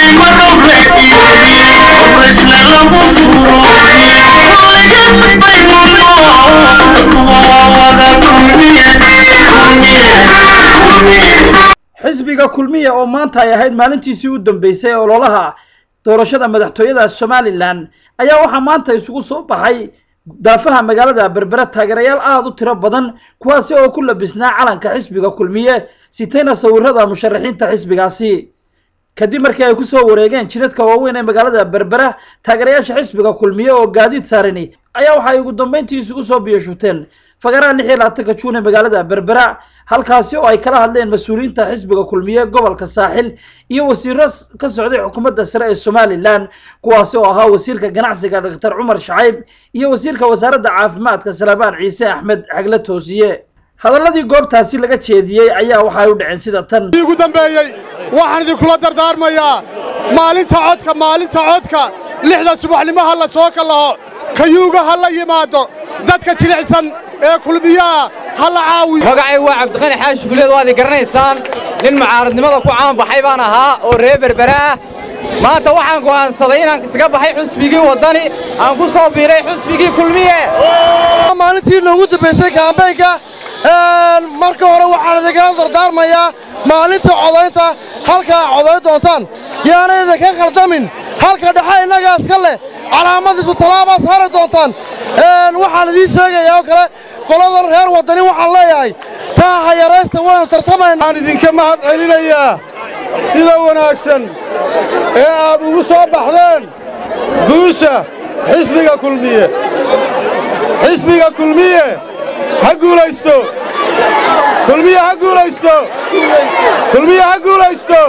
xisbiga kulmiya oo maanta ay ahayd maalintiisii u dambeysay ololaha doorashada madaxtooyada somalilan ayaa waxaa maanta isugu soo baxay daafaha magaalada berbera taageerayaal aada u tiro badan kuwaasi oo ku labisnaa calanka xisbiga kulmiye sitayna sawirada musharaxiinta xisbigaasi kadib markii ay kusoo wareegeen jidadka waaweyn ee magaalada berbera taageerayaasha xisbiga kulmiye oo gaadiid saarani ayaa waxa ay ugu dambeyntii isugu soo biyashubteen fagaraha lix iyo labaatanka juun ee magaalada berbera halkaasi oo ay kala hadleen mas-uuliyiinta xisbiga kulmiye gobolka saaxil iyo wasiiro ka socday xukuumadda sare ee somalilan kuwaasi oo ahaa wasiirka ganacsiga doctor cumar shacayb iyo wasiirka wasaaradda caafimaadka salabaan ciise axmed xagle toosiye hadalladii goobtaasi laga jeediyey ayaa waxa ay u dhaceen sida tan ugu dambeeyey waxaan idinkula dardaarmayaa maalinta codka maalinta codka lixda subaxnimo ha la soo kallaho kayuuga ha la yimaado dadka jilicsan ee kulmiyaha ha la caawiyo magacay waa cabdiqani xaashi guleed waad i garanaysaan nin mucaaradnimada ku caanbaxay baan ahaa oo reer berbera ah maanta waxaan go'aansaday inaan isaga baxay xusbigii waddani aan ku soo biiray xusbigii kulmiye maalintii noogu dambaysay kaambeynka marka hore waxaan idinkala dardaarmayaa maalinta codaynta halkaa codayn doontaan yaana idinka khaldamin halka dhexe innagaa iska leh calaamadiisu tallaabaad saari doontaan waxaan idiin sheegayaa oo kale qoladan reer waddani waxaan leeyahay taa hayaraysta waynu tartamaynaa waxaan idinka mahad celinayaa sida wanaagsan ee aad ugu soo baxdeen guusha xisbiga kulmiye xisbiga kulmiye ha guulaysto kulmiye ha guulaysto kulmiye ha guulaysto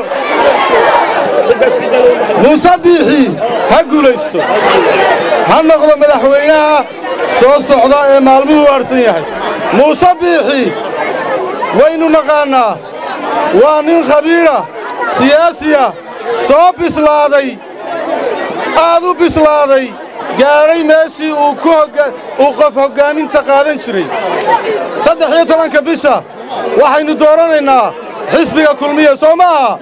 muuse biixi ha guulaysto ha noqdo madaxweynaha soo socda ee maalmuhu aadhsan yahay muuse biixi waynu naqaannaa waa nin khabiira siyaasiya soo bislaaday aad u bislaaday gaadhay meeshii uu uu qof hoggaaminta qaadan jiray saddex iyo tobanka bisha waxaynu dooranaynaa xisbiga kulmiye soo ma aha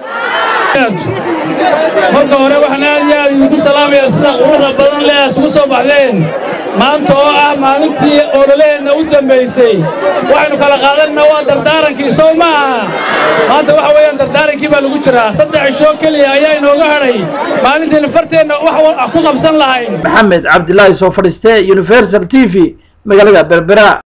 marka hore waxaan aad iyo aad idinku salaamayaa sida quruxda badan leh isugu soo baxdeen maanta oo ah maalintii ololaheenna u dambaysay waxaynu kala qaadanna waa dardaarankii soo ma aha maanta waxa weeyaan dardaarankii baa lagu jiraa saddex ishoo keliya ayaa inooga hadhay maalintaynu farteenna wax ku qabsan lahayn maxamed cabdilaahi soo fadhiiste universal t v magaalada berbera